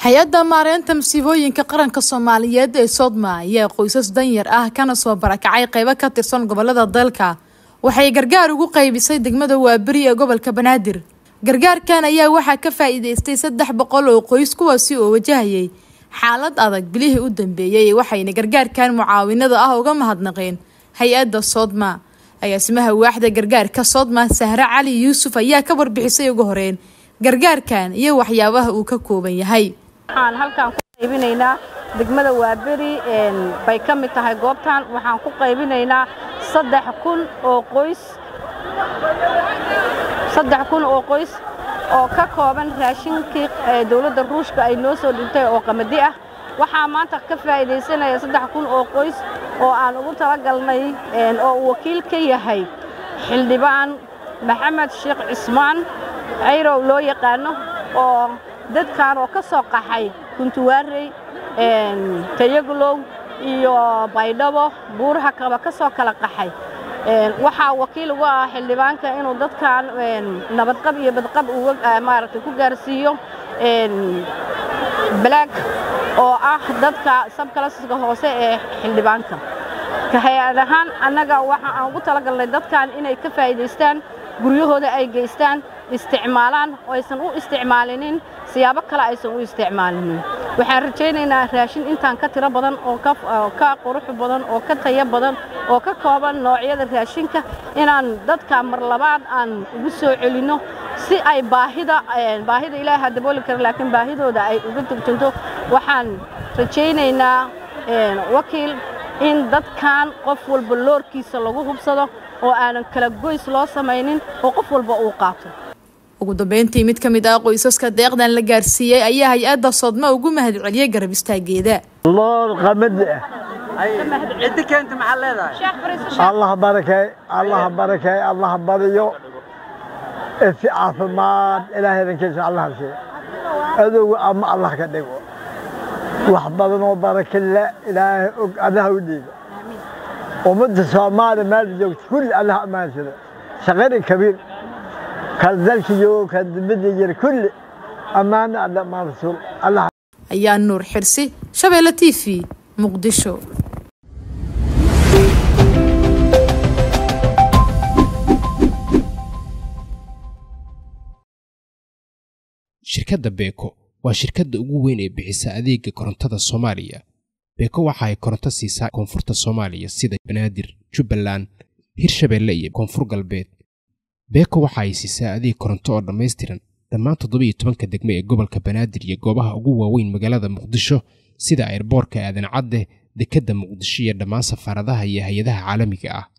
hay-adda maareynta masiibooyinka qaranka soomaaliyeed ee sodma ayaa qoysas danyar ah kana soo barakacay qeybo ka tirsan gobolada dalka waxay gargaar ugu qeybisay degmada waaberi ee gobolka banaadir gargaarkan ayaa waxaa ka faa-iideystay saddex boqol oo qoys kuwaasi oo wajahayay xaalad adag bilihii u dambeeyey waxayna gargaarkan mucaawinada ah uga mahadnaqeen hay-adda sodma agaasimaha waaxda gargaarka sodma sahre cali yuusuf ayaa ka warbixisay ugu horeyn gargaarkan iyo waxyaabaha uu ka kooban yahay waxaan halkaan ku qaybinaynaa degmada waaberi bay ka mid tahay goobtan waxaan ku qaybinaynaa saddex kun oo qoys saddex kun oo qoys oo ka kooban raashinkii dowladda ruushka ay noo soo dhintay oo qamadi ah waxaa maanta ka faa'iidaysanaya saddex kun oo qoys oo aan ugu talagalnay oo uu wakiil ka yahay xildhibaan maxamed sheekh cismaan cayrow loo yaqaano oo dadkan oo ka soo qaxay kuntuwaarey tayaglow iyo baydhabo buuraha kaba ka soo kala qaxay waxaa wakiil uga ah xildhibaanka inuu dadkan nabadqab iyo badqab maaragtay ku gaarsiiyo balaag oo ah dadka sabkalasiska hoose ee xildhibaanka hay-ad ahaan annaga waxa aan ugu talagalnay dadkan inay ka faa'iidaystaan guryahooda ay geystaan isticmaalaan oo aysan u isticmaalinin siyaabo kale aysan u isticmaalinin waxaan rajaynaynaa raashin intaan ka tiro badan oo ka qurux badan oo ka tayo badan oo ka kooban noocyada raashinka inaan dadka mar labaad aan ugu soo celinno si ay baahida baahida ilaaha dabooli kara laakiin baahidooda ay uga turjunto waxaan rajaynaynaa wakiil in dadkan qof walba loorkiisa lagu hubsado oo aanan kala goys loo samaynin oo qof walba uu qaato ugu dambeyntii mid ka mid ah qoysaska deeqdan la gaarsiiyey ayaa hay-adda sodma ugu mahad celiyey garab istaageeda loor qamadi ah ciddi keenta maxaa leedahay allah barakay allah barakay allah bariyo si caafimaad ilaahay dankiisa allah siiyo adowga ama allah ka dhigo wax badanoo barakilla ilaahay og adaha u dhiiba ummadda soomaaliya meel joogta kulli allah ammaansada shaqari kabiir kan dalka joogo kan dibadda jira kulli ammaano alla maan rasuul allah ayaa nuur xirsi shabeelle t v muqdisho shirkadda beeko waa shirkadda ugu weyn ee bixisa adeega korontada soomaaliya beeko waxa ay koronto siisaa koonfurta soomaaliya sida banaadir jubbaland hirshabeelle iyo koonfur galbeed beeko waxa ay siisaa adeeg koronto oo dhammaystiran dhammaan toddobiiyo tobanka degmo ee gobolka banaadir iyo goobaha ugu waaweyn magaalada muqdisho sida airboorka aadan cadde dekedda muqdisho iyo dhammaan safaaradaha iyo hay-adaha caalamiga ah